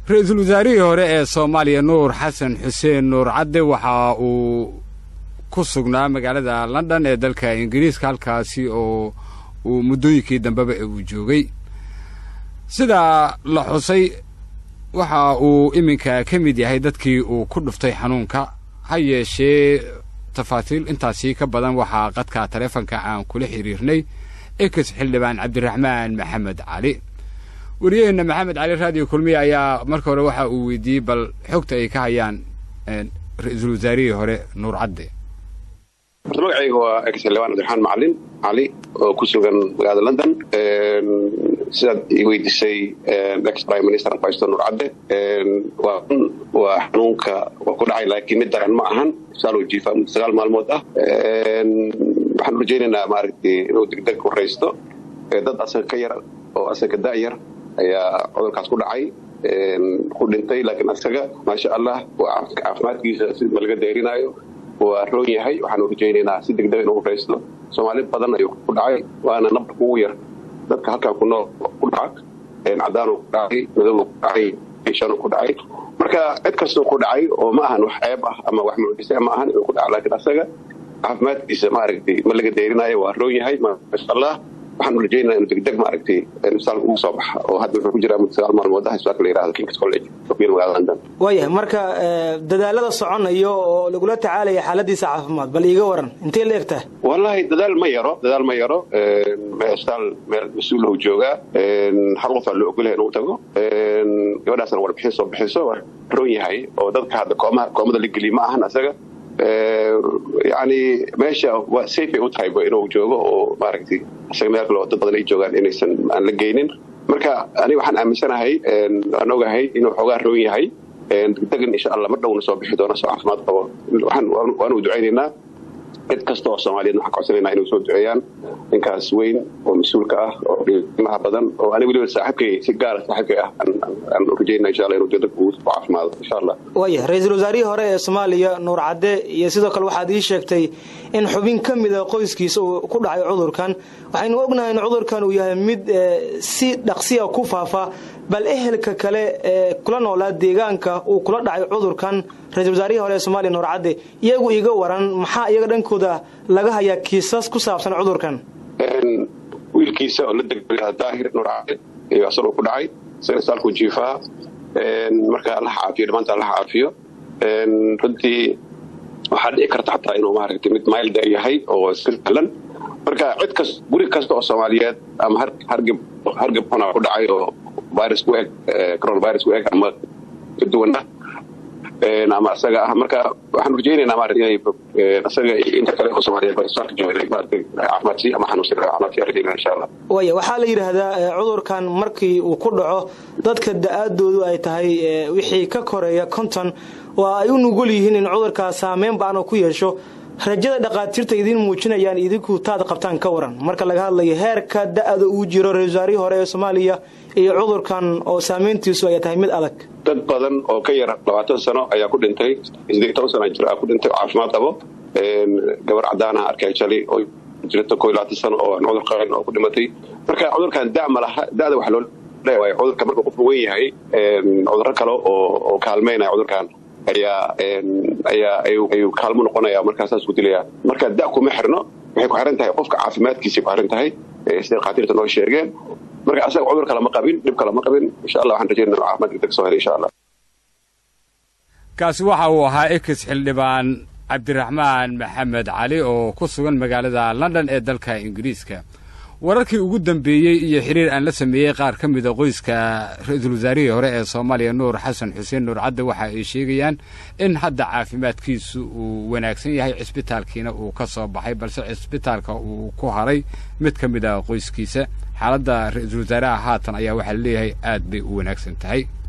ra-iisul wasaarihii hore ee soomaaliya nuur xasan xuseen nuur cadde waxa uu ku sugnaa magaalada london ee dalka ingiriiska halkaasi oo uu muddooyinkii dambeba uu joogay sidaa la xusay waxa uu iminka ka mid yahay dadkii uu ku dhuftay xanuunka ha yeeshee tafaasiil intaasii ka badan waxaa qadka taleefonka aan kula xiriirnay ex xildhibaan cabdiraxmaan maxamed cali wariyaheenna maxamed cali raadiyo kulmiye ayaa marka hore waxa uu weydiiyey bal xogta ay ka hayaan ra-iisul wasaarihii hore nuur cadde horta magacayga waa ex xildhibaan cabdiraxmaan macalin cali oo ku sugan magaalada london sidaad i weydiisay ex prime minister afaysto nuur cadde waa waa xanuunka waa ku dhacay laakiin mid daran ma ahan saal jiifa muddo sagaal maalmood ah waxaan rajaynaynaa maaragtay inuu degdeg horaysto dad asaga ka yar oo asaga da'yar ayaa cudurkaas ku dhacay ku dhintay laakiin asaga maasha allah waa caafimaadkiisa si malaga deerinaayo waa roon yahay waxaanu rajaynaynaa si degdeg inuu horaysto soomaali badan ayuu ku dhacay waana nabarka ugu yar dadka halkan ku nool ku dhaca cadaanu ku dhacay madow ku dhacay shanu ku dhacay marka cid kastoo ku dhacay oo ma ahan wax ceeb ah ama wax mucjise ma ahan inuu ku dhaca laakiin asaga caafimaadkiisa maaragtay ma laga deerinaayo waa roon yahay maasha allah waxaanu rajaynaa inu degdeg maaragtay isbitaalka ugu soo baxa oo hadda wuxuu ku jiraa muddo sagaal maalmood ah isbitaalka la yirahdo kings college sofiya magaalada london waayahay marka dadaalada soconayo oo lagula tacaalaya xaaladiisa caafimaad bal iiga waran intay la egtahay wallahi dadaal ma yaro dadaal ma yaro isbitaal meel mas-uul uu joogaa hal qof aa loo ogolyahay inuu tago gabadhaasna warbixin soo bixiso waa roon yahay oo dadka hadda koomaha koomada la geliya ma ahan asaga yani meesha waa safe ay u tahay inuu joogo oo maaragtay isaga meel kale oo dad badan ay joogaan inaysan aan la geynin marka aniga waxaan aaminsanahay aan ogahay inuu xoogaa roon yahay degdegan insha allah mar dhowna soo bixi doono soo caafimaad qabo waxaan waanu ducaynaynaa cid kasta oo soomaaliyeed waxaan codsanaynaa inay soo duceeyaan ninkaas weyn oo mas-uulka ah oo qiimaha badan oo aniga weliba saaxiibkay si gaara saaxiibkay ah aan rajaynaa insha allah inuu degdeg uu caafimaado insha allah waaya ra-iisul wasaarihii hore ee soomaaliya nuur cadde iyo sidoo kale waxaad ii sheegtay in xubin ka mida qoyskiisa uu ku dhacay cudurkan waxaynu ognahay in cudurkan uu yahay mid si dhaqsiya ku faafa bal ehelka kale ee kula noolaa deegaanka uu kula dhacay cudurkan ra-isul wasaarihii hore ee somaaliya nuur cadde iyagu iga waran maxaa iyaga dhankooda laga hayaa kiisas ku saabsan cudurkan wiilkiisa oo la degay daahir nuur cadde iyo asagoo ku dhacay isaga saalku jiifaha marka allaha caafiyo dhammaanta allaha caafiyo runtii waxaa dhici karta xataa inuu maaragtay mid mailda yahay oo iska sahlan marka cid kas guri kasta oo soomaaliyeed ama hargab hargab xuna ku dhacay oo virus ku eg coronavirus ku eg ama ka duwan ah ama asaga ah marka waxaan rajaynaynaa maarata inay asaga inta kale oo soomaaliyeed barisaalka jooga maarata caafimaadsi ama xanuunsi caafimaadsi rajaynaa insha allah waaya waxaa la yidhaahdaa cudurkan markii uu ku dhaco dadka da-aadoodu ay tahay wixii ka koreeya konton oo ay u nugul yihiin in cudurkaas saameyn ba-an ku yeesho rajada dhaqaatiirta idiin muujinayaan idinku taad qabtaan ka waran marka laga hadlayo heerka da-da uu jiro ra-isul wasaarihii hore ee soomaaliya iyo cudurkan oo saameyntiisu ay tahay mid adag dad badan oo ka yar labaatan sano ayaa ku dhintay sideed toban sano jir ku dhintay oo caafimaad qabo gabar cadaanaha arkay jali oo jirta koo iyo labaatan sano oo aan cudur qabin oo ku dhimatay marka cudurkan da ma laha da'da waxaa loo leewaay cudurka marka qofku weyn yahay cudurro kale oo oo kaalmeynaya cudurkan ayaa ayaa ayuu kaalmo noqonaya markaa saas ku dilaya marka da kuma xirno waxay ku xiran tahay qofka caafimaadkiisay ku xiran tahay sida dhakhaatiirta noo sheegeen marka asaga cudur kale ma qabin dhib kale ma qabin insha allah waxaan rajaynaa caafimaad degdeg soo helay insha allah kaasi waxa uu ahaa ex xildhibaan cabdiraxmaan maxamed cali oo ku sugan magaalada london ee dalka ingiriiska wararkii ugu dambeeyey iyo xiriir aan la sameeyey qaar ka mida qoyska ra-iisul wasaarihii hore ee soomaaliya nuur xasan xuseen nuur cadde waxa ay sheegayaan in hadda caafimaadkiisu uu wanaagsan yahay cisbitaalkiina uu ka soo baxay balse cisbitaalka uu ku haray mid ka mid a qoyskiisa xaaladda ra-iisul wasaaraha haatan ayaa waxaa laleeyahay aad bay u wanaagsan tahay